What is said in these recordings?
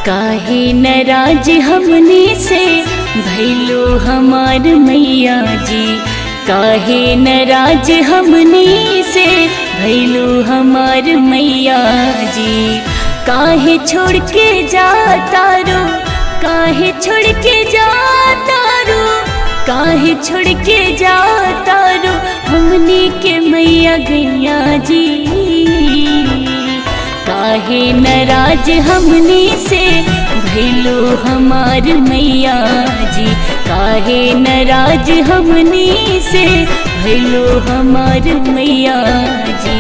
काहे नाराज हमने से भैलो हमार मैया जी काहे नाराज हमने से भैलो हमार मैया जी काहे छोड़ के जाता रो काहे छोड़ के जाता रो काहे छोड़ के जाता रो हमने के मैया गैया जी काहे नाराज हमने से भैलो हमार मैया जी काहे नाराज हमने से भैलो हमार मैया जी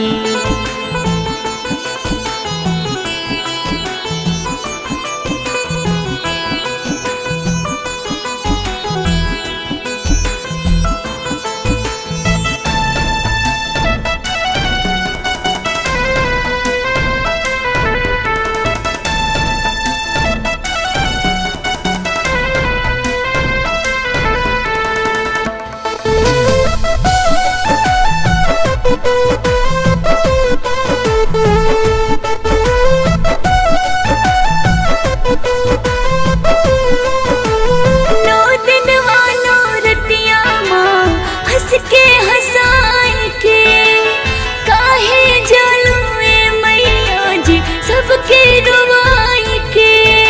नौ दिन वालो रतिया माँ हंस के हंसाए के काहे जालू ए मैया जी सबके रुवाई के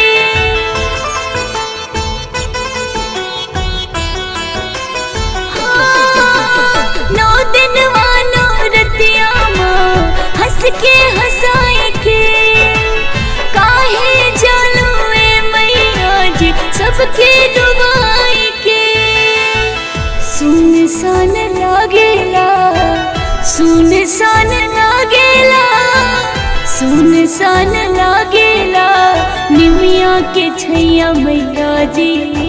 हाँ, नौ दिन वालो रतिया माँ हंस के हंसाए के काहे जालू ए मैया जी सबके डुबाई के सुनसान लागेला सुनसान लागेला सुनसान लागेला निमिया के छैया मैया जी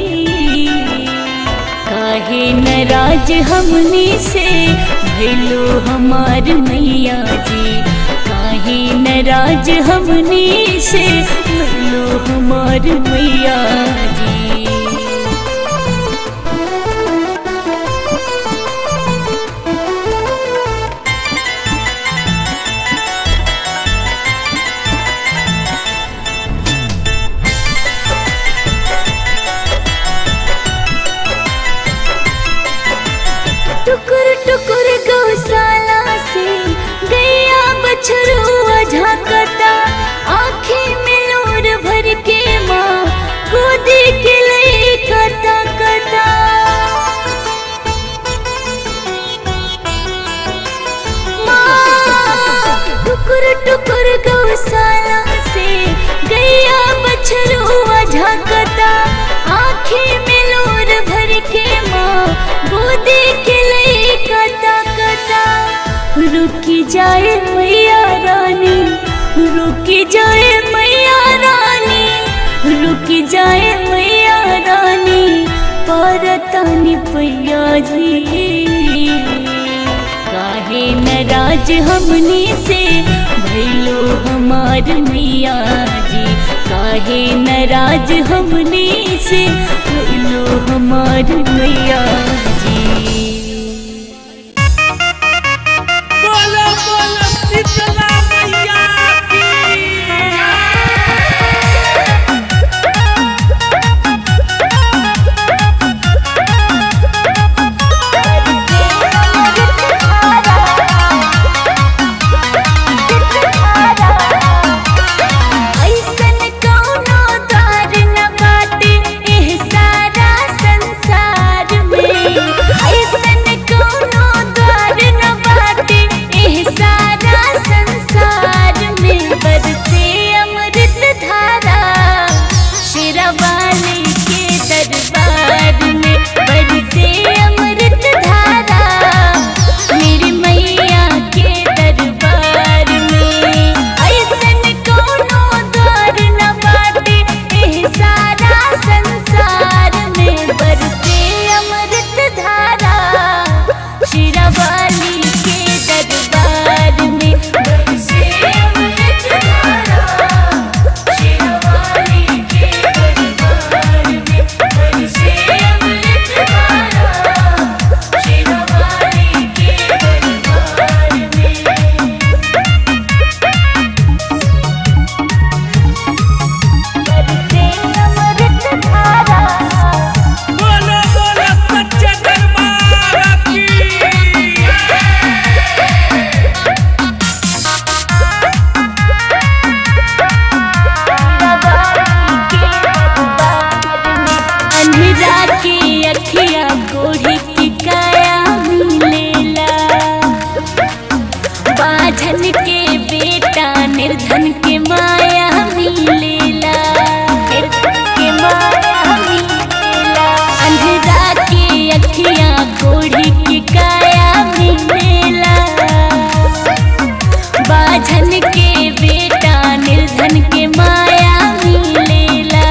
काहे नाराज हमने से भैलो हमार मैया जी काहे नाराज हमने से भैलो हमार मैया जी टुकुर टुकुर गौशाला से गैया बछरुआ झांकता आँखें में लोर भर के माँ गोदी के लिए कता कता माँ टुकुर टुकुर गौशाला से गैया बछरुआ झांकता आँखें में लोर भर के माँ गोदी के लिए कता कता रुकी जाए मैया रानी रुकी जाए मैया रानी रुकी जाए मैया रानी परतानी पैया जी काहे नाराज हमने से भैलो हमार मैया जी काहे नाराज हमने से भैलो हमार मैया जी बोलो बोलो शीतला मैया की ऐसन कौनो द्वार न बाटे एह सारा संसार में ऐसन निर्धन के माया मिलेला निर्धन के माया मिलेला अंधरा के अखियां कोढ़ी की काया मिलेला बाझन के बेटा निर्धन के माया मिलेला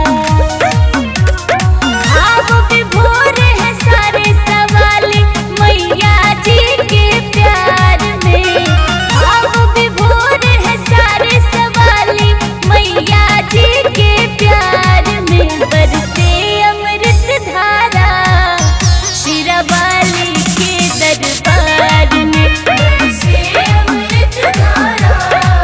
भाव विभोर है सारे सवाल मैया जी के प्यार में भाव विभोर है सारे सवाल मैया जी के प्यार में बरसे अमृत धारा शिरवाली के दरबार में बरसे अमृत धारा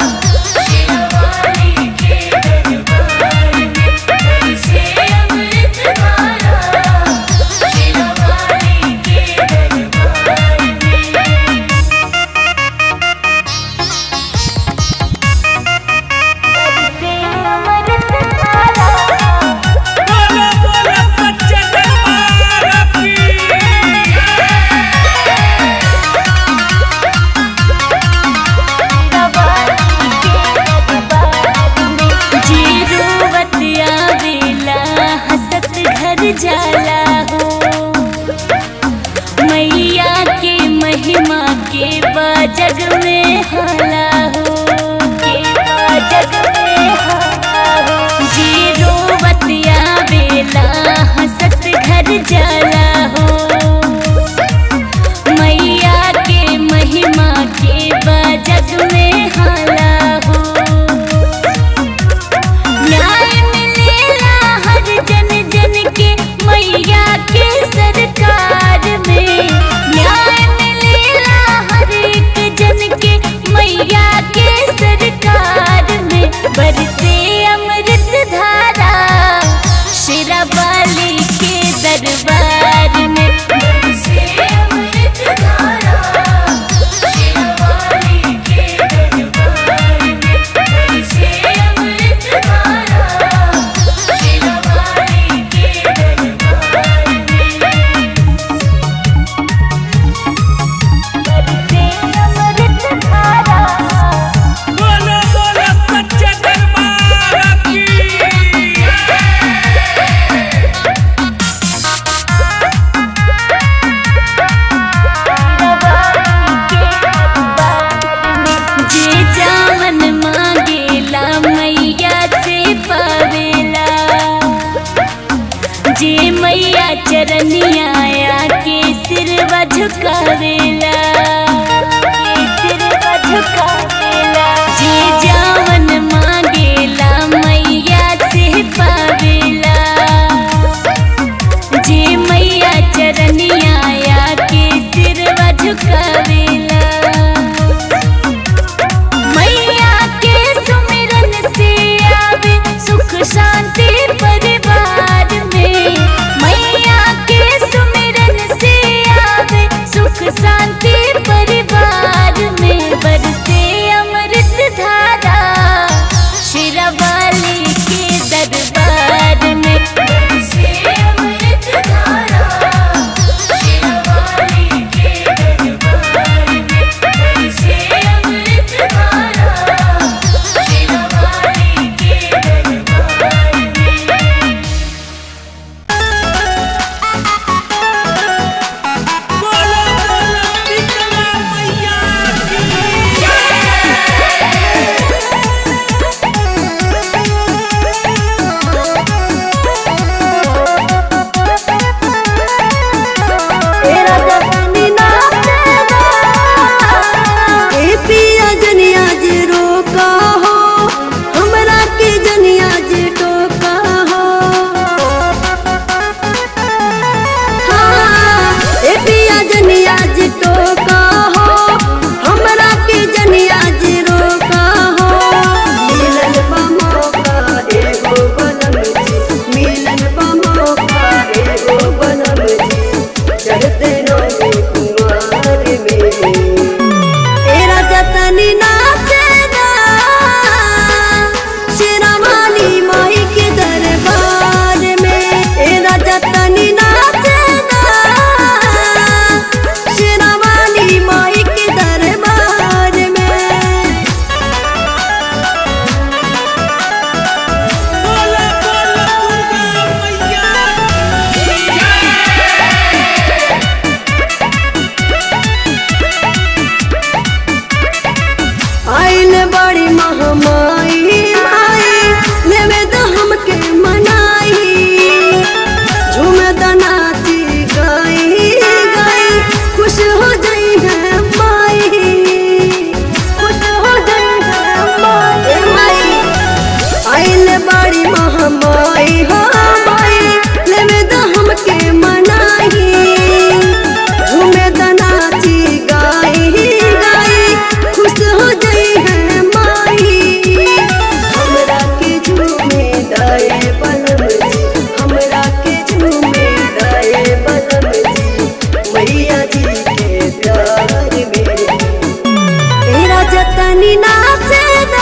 महामाई माई लेवे द हमके मनाई झूमे द नाची गाई गाई खुश हो जाई है माई खुश हो जाई है माई माई आइल बाड़ी महामाई हो माई लेवे द हमके मनाई झूमे द नाची गाई गाई खुश हो जाई है माई हमरा के झूमे दाए बलम जी हमरा के झूमे दाए बलम जी मैया जी के प्यार में तेरा जतनी नाचेदा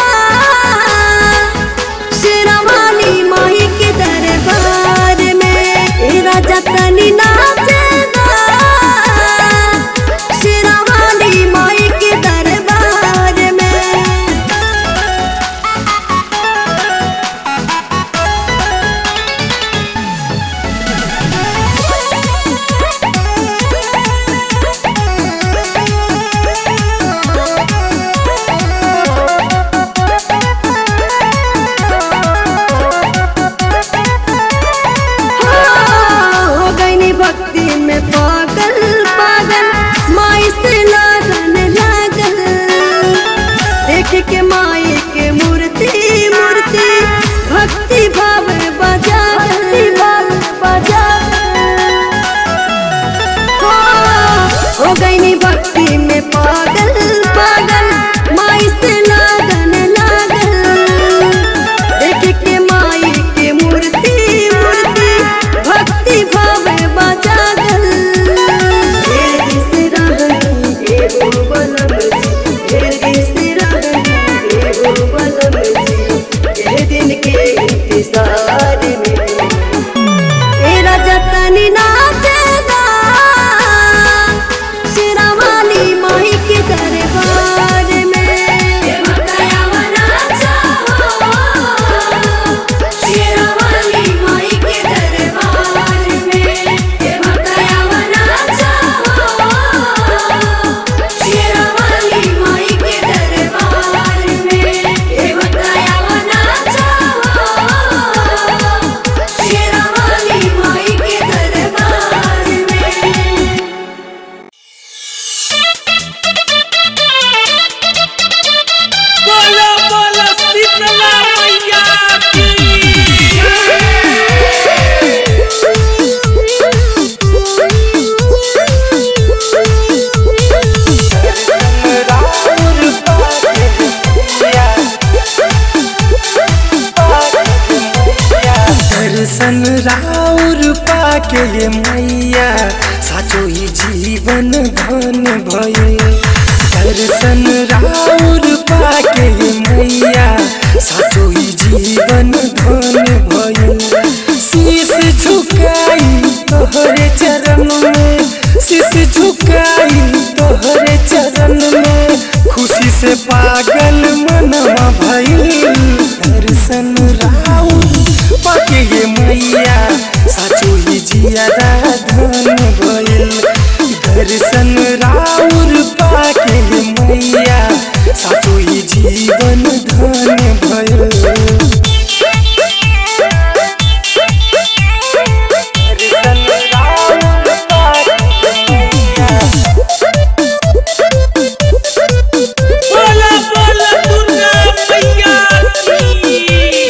शेरवाली माही के दरबार में तेरा जतनी नाचेदा शेरवाली माही के दरबार में हो गई भक्ति में पागल पागल माई से लगन लागल देख के माई के मूर्ति मूर्ति भक्ति भाव बजा भाव बजा हो गई भक्ति में पागल पागल माई से लगन लागल देख के माई के मूर्ति मूर्ति भक्ति भाव बजागल ढेर दिस रहनी एगो बलम जी ढेर दिस रहनी एगो बलम जी एह दिन के इंतजार में तेरा जतनी नाचेगा शेरावाली माही के दरबार में शेरावाली माही के दरबार में शेरावाली माही के दरबार में शेरावाली माही के दरबार में बोलो बोलो शीतला मैया की दर्शन राउर पाके ये मैया साचो ही जीवन धन भइल दर्शन राउर पाके ये मैया साचो ही जीवन धन भइल शीश झुकाई तोहरे चरण में शीश झुकाई तोहरे चरण में खुशी से पागल मनवा भइल दर्शन राउर पाके ये मैया साचो ही जियादा धन भइल दर्शन राउर पाके ये मैया साचो ही जीवन धन भइल दर्शन राउर पाके ये मैया बोलो बोलो दुर्गा मैया की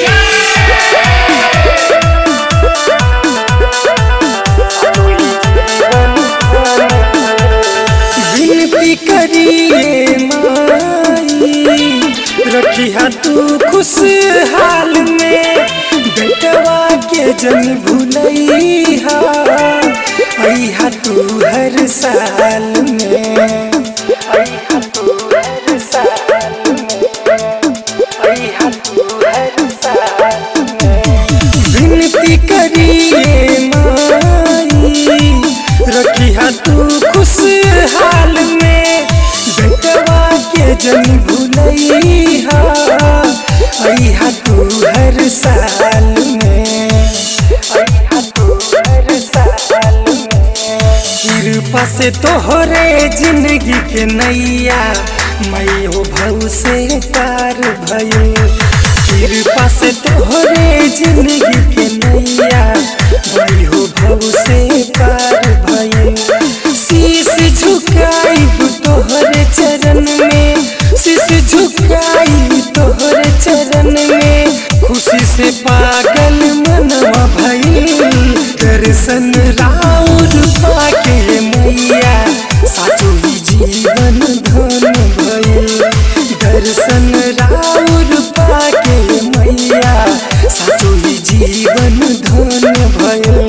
विनती करिए माई रखिया तू खुशहाल में बेटवा के जन भूलैहा अइहा तू हर साल में अइहा तू हर साल में अइहा तू हर साल में विनती करिए माई रखिया तू खुशहाल में बेटवा के जन भूलैहा अइहा तू हर साल में अइहा तू हर साल में कृपा से तोहरे जिंदगी के नैया मैं हो भव से पार भइल कृपा से तोहरे जिंदगी के नैया मैं हो भव से पार भइल शीश झुकाइब तोहरे चरण में शीश झुकाई तोहरे चरण में खुशी से पागल मनवा भइल दर्शन राउर पाके मैया साचो ही जीवन धन भइल दर्शन राउर पाके मैया साचो ही जीवन धन भइल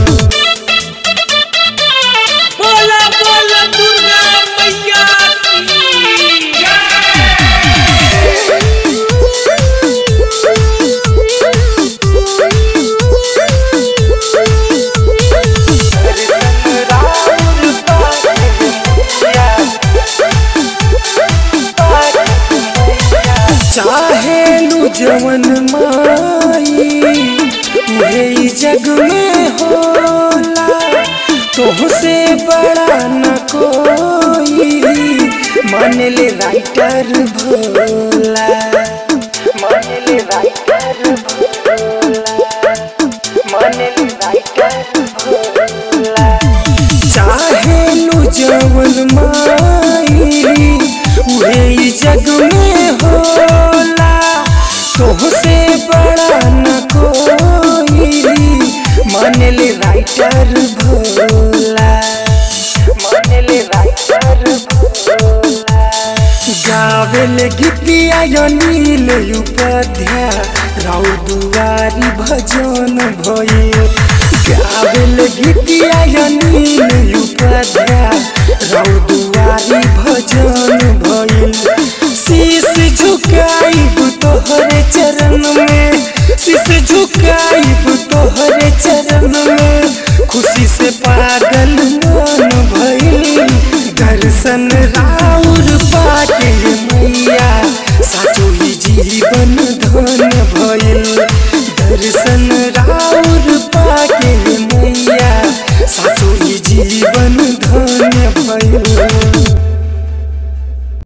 बोला बोला दुर्गा मैया की चाहे लू जवन माई उहे ई जग में होला तोहसे बड़ा न कोई मान ले राइटर भोला मान ले राइटर भोला मान ले राइटर भोला चाहे लू जवन माई उहे ई जग में होला तोहसे बड़ा न कोई मान ले राइटर भोला मान ले राइटर भोला गावेल गीतिया नील उपाध्याय राउ दुआरी भजन भइल गावेल गीतिया नील उपाध्याय राउ दुआरी भजन भइल शीश झुकाइब तोहरे चरण में शीश झुकाइब तोहरे चरण में खुशी से पागल मन भइल दर्शन राउर पाके मैया साचो ही जीवन धन भइल दर्शन